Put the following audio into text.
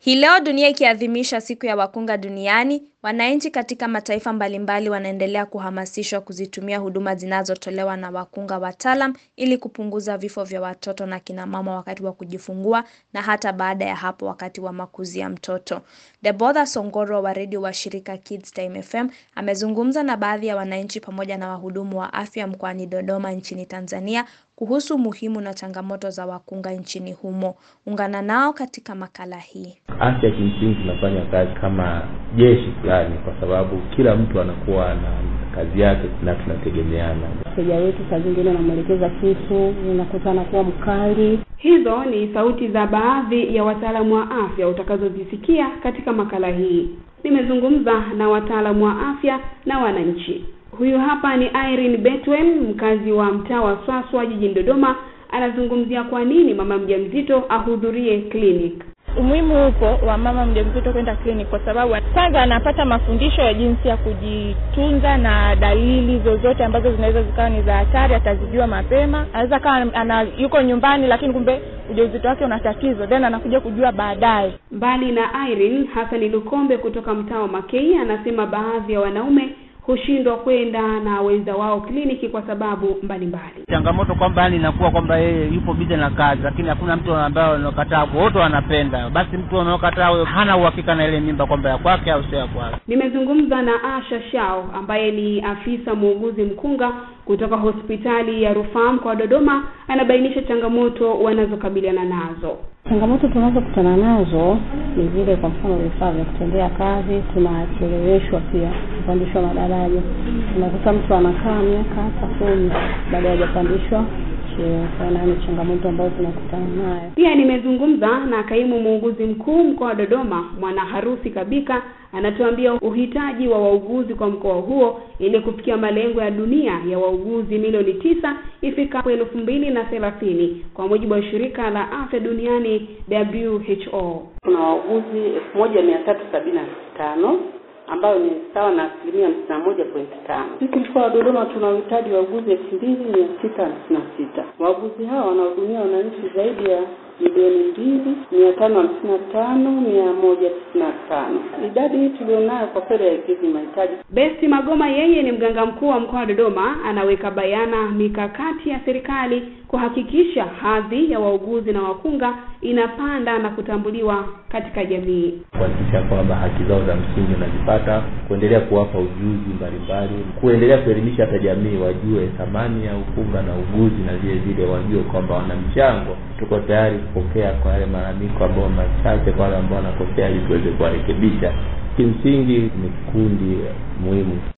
Hii leo dunia ikiadhimisha siku ya wakunga duniani, wananchi katika mataifa mbalimbali wanaendelea kuhamasishwa kuzitumia huduma zinazotolewa na wakunga wataalam ili kupunguza vifo vya watoto na kina mama wakati wa kujifungua na hata baada ya hapo wakati wa makuzi ya mtoto. Debotha Songoro wa redio wa shirika Kids Time FM amezungumza na baadhi ya wananchi pamoja na wahudumu wa afya mkoani Dodoma nchini Tanzania kuhusu umuhimu na changamoto za wakunga nchini humo. Ungana nao katika makala hii. Afya kimsingi tunafanya kazi kama jeshi fulani, kwa sababu kila mtu anakuwa na kazi yake na tunategemeana. Mteja wetu saa zingine unamwelekeza kitu, unakuta anakuwa mkali. Hizo ni sauti za baadhi ya wataalamu wa afya utakazozisikia katika makala hii. Nimezungumza na wataalamu wa afya na wananchi. Huyu hapa ni Irene Betwen, mkazi wa mtaa wa Swaswa jijini Dodoma, anazungumzia kwa nini mama mjamzito ahudhurie clinic. Umuhimu upo wa mama mjamzito kwenda clinic kwa sababu kwanza anapata mafundisho ya jinsi ya kujitunza na dalili zozote ambazo zinaweza zikawa ni za hatari, atazijua mapema. Anaweza kawa ana yuko nyumbani, lakini kumbe ujauzito wake una tatizo, then anakuja kujua baadaye. Mbali na Irene, Hassan Lukombe kutoka mtaa wa Makei anasema baadhi ya wanaume hushindwa kwenda na wenza wao kliniki kwa sababu mbalimbali. Changamoto kwamba yani inakuwa kwamba yeye yupo bize na kazi, lakini hakuna mtu ambaye anakataa, wote wanapenda. Basi mtu anaokataa huyo hana uhakika na ile mimba kwamba ya kwake au sio ya kwake. Nimezungumza na Asha Shao ambaye ni afisa muuguzi mkunga kutoka hospitali ya rufaa mkoa wa Dodoma, anabainisha changamoto wanazokabiliana nazo. Changamoto tunazokutana nazo ni vile, kwa mfano, vifaa vya kutendea kazi, tunacheleweshwa pia kupandishwa madaraja. Unakuta mtu anakaa miaka hata kumi baada hajapandishwa cheo. Sana ni changamoto ambazo tunakutana nayo. Pia nimezungumza na kaimu muuguzi mkuu mkoa wa Dodoma, Mwana Harusi Kabika, anatuambia uhitaji wa wauguzi kwa mkoa huo ili kufikia malengo ya dunia ya wauguzi milioni tisa ifikapo elfu mbili na thelathini kwa mujibu wa shirika la afya duniani WHO. Kuna wauguzi elfu moja mia tatu sabini na tano ambayo ni sawa na asilimia hamsini na moja pointi tano. Sisi mkoa wa Dodoma tuna uhitaji wa wauguzi elfu mbili mia sita hamsini na sita. Wauguzi hawa wanahudumia wananchi zaidi ya milioni mbili mia tano hamsini na tano mia moja tisini na tano. Idadi hii tulionayo kwa kweli haikidhi mahitaji. Besti Magoma yeye ni mganga mkuu wa mkoa wa Dodoma, anaweka bayana mikakati ya serikali kuhakikisha hadhi ya wauguzi na wakunga inapanda na kutambuliwa katika jamii, kuhakikisha kwamba haki zao za msingi wanazipata, kuendelea kuwapa ujuzi mbalimbali, kuendelea kuelimisha hata jamii wajue thamani ya ukunga na uguzi, na vile vile wajue kwamba wana mchango. Tuko tayari kupokea kwa yale malalamiko ambayo machache, kwa wale ambao wanakosea, ili tuweze kuwarekebisha. Kimsingi ni kundi muhimu.